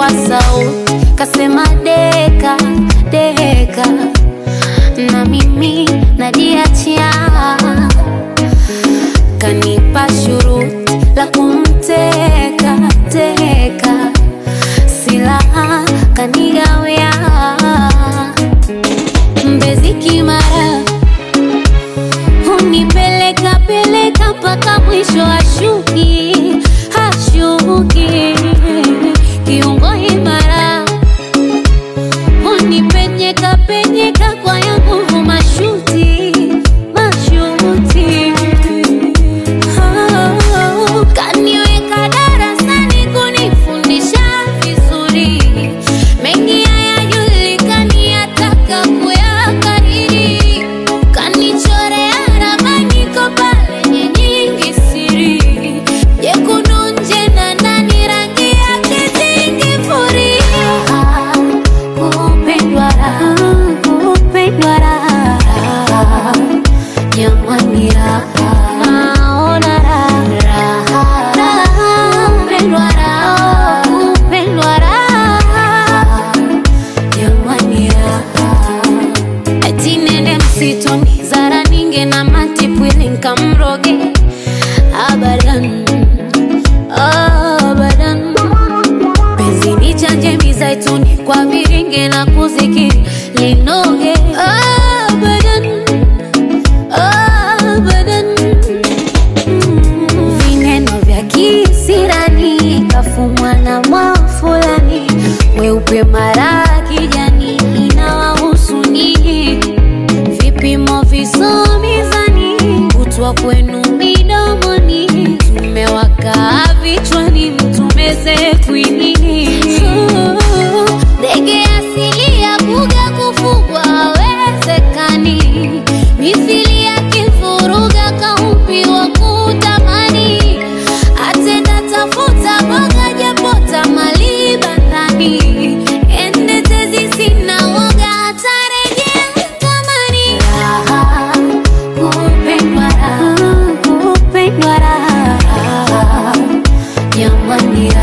kwa sauti kasema deka deka, na mimi najiachia, kanipa shuruti la kumteka teka, silaha kanigawia Mbezi Kimara, hunipeleka peleka mpaka mwisho ashuki hashuki, kiungo imara, hunipenyeka penyeka kwa ya nguvu mashuti mashuti, Oh, kaniweka darasani kunifundisha vizuri, mengi hayajulikani ataka kuyakariri, kanichorea ramani kopa lenye nyingi siri, jekundu nje na ndani rangi yake zingifuria, kupendwa raha, kupendwa raha jamani raha naona raha raha kupendwa raha kupendwa raha jamani raha eti nende msituni zara ninge na matipwili nkamroge abadan abadan penzi ni chanje mizaituni kwa viringe na kuzikiri linoge abadan abadan Mm, vineno vya kisirani kafumwa na mwafulani weupe mara kijani inawahusu nini vipimo visomizani kutwa kwenu midomoni tumewakaa vichwani mtumeze kwinini ndege asili ya buga kufugwa hawezekani mithili ya kifuruga kaumbiwa kutamani atenda tafuta boga japota mali bandani ende tezi sina woga atarejea kamani raha kupendwa raha kupendwa raha jamani